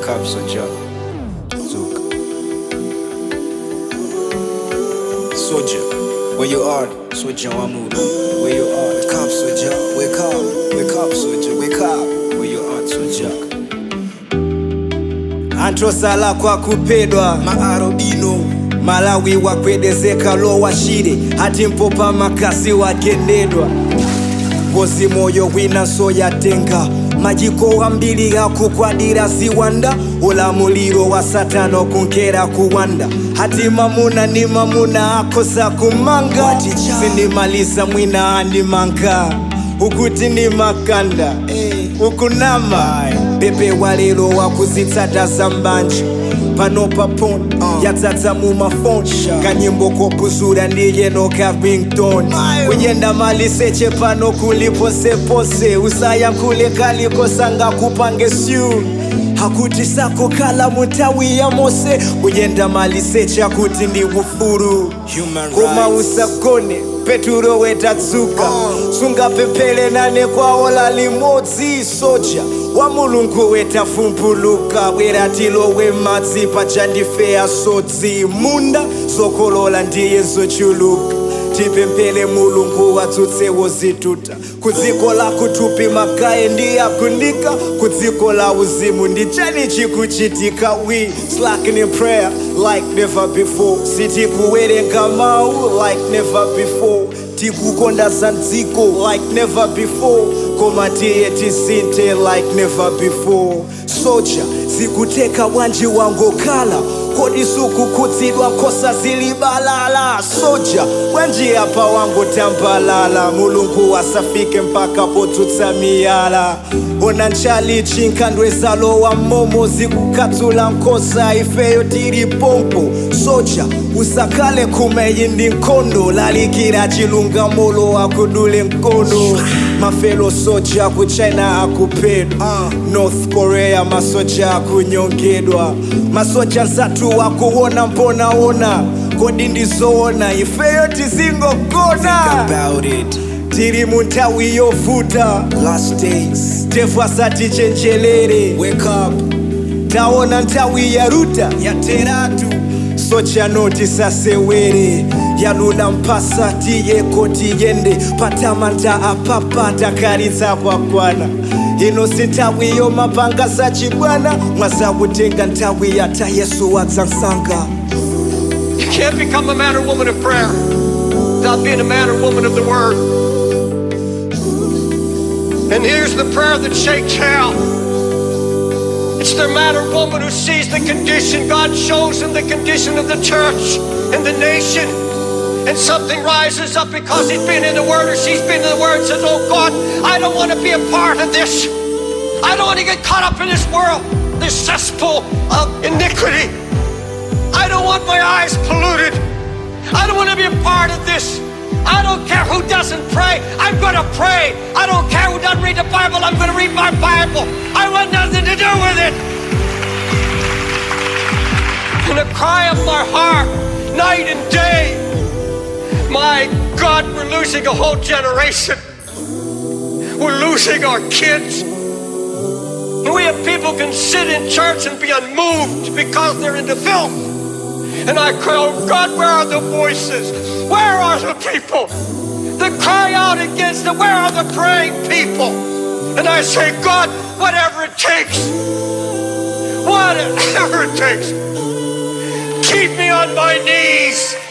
up, Soja. Zook. Soja, where you are? Soja Wamudu. Where you are? Wake up, Soja. Wake up. Wake up, Soja. Wake up. Where you are, Soja. antosala kwa kupedwa Maarobino. malawi wakwedezeka lo washire hati mpopa makasi wagendedwa ngozi moyo winanso yatenga majiko ambiri akukwadira ziwanda ulamuliro wa satano kunkera kuwanda hati mamuna ni mamuna akosa kumanga Waticha. sindimalisa mwina andimanga ukuti ni makanda ukunama pepe walero wakuzitsata zambanje pano papon Uh. yatsatsa mu mafoni Sure. kanyimbo kopuzura ndiyeno ka rington Mayo. kuyenda maliseche pano kuliposepose usayankhule kalikosanga kupange syu hakuti sako kala mutawi ya mose kuyenda maliseche akuti ndi ufuru Human koma rights. usagone peturo wetatsuka Uh. sungapemphere nane kwaola limodzi soja wa mulungu wetafumpuluka bweratilowe madzi pachandifeya sodzi munda zokolola ndiye zochuluka tipemphere mulungu wadzutsewo zituta kudziko la kutupi makaye ndi akunika kudziko la uzimu ndi chani chikuchitika we slacking in prayer like never before sitikuwerenga mawu like never before tikukonda za dziko like never before koma tiye tisinte like never before soja zikuteka wanji wangokhala kodi sukukhudzidwa nkhosa zilibalala soja wanji apa wangotambalala mulungu wasafike mpaka podzutsa miyala ona nchali chinkhandwe zalowa mmomo zikukhatsula nkhosa ifeyo tili pompo soja usakhale khumeyi ndi nkhondo lalikira chilungamolo akudule mkono mafelo soja ku china akuphedwa north korea masoja akunyongedwa masoja nzathu akuona mponaona kodi ndizoona ifeyo tizingogona About it. tili mu nthawi yovuta Last days. tefu asati chenjelere Wake up. taona nthawi ya ruta yateratu sochano tisasewere yalula mpasa tiyeko tiyende patamanta apapa takalitsa kwakwana ino si nthawi yomapanga zachibwana mwazakutenga nthawi yata yesu wadzansanga You can't become a man or woman of prayer without being a man or woman of the word. And here's the prayer that shakes hell. It's the man or woman who sees the condition God shows him the condition of the church and the nation. And something rises up because he's been in the Word or she's been in the Word and says, Oh God, I don't want to be a part of this. I don't want to get caught up in this world, this cesspool of iniquity. I don't want my eyes polluted. I don't want to be a part of this. I don't care who doesn't pray. I'm going to pray. I don't care who doesn't read the Bible. I'm going to read my Bible. I want nothing to do with it. And the cry of my heart, night and day, my God, we're losing a whole generation. We're losing our kids. And we have people can sit in church and be unmoved because they're into filth. And I cry, oh God, where are the voices? Where are the people that cry out against it? Where are the praying people? And I say, God, whatever it takes, whatever it takes, keep me on my knees.